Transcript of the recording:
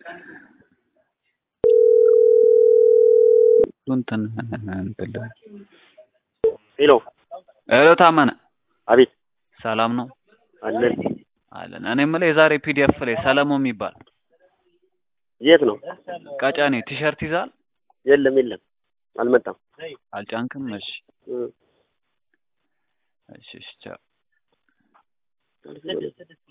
እንትን እንትን ሄሎ ሄሎ ታመነ አቤት ሰላም ነው አለን አለን። እኔ የምልህ የዛሬ ፒዲኤፍ ላይ ሰለሞን የሚባል የት ነው ቀጨኔ ቲሸርት ይዛል የለም የለም አልመጣም አልጫንክም? እሺ እ እሺ እሺ ቻው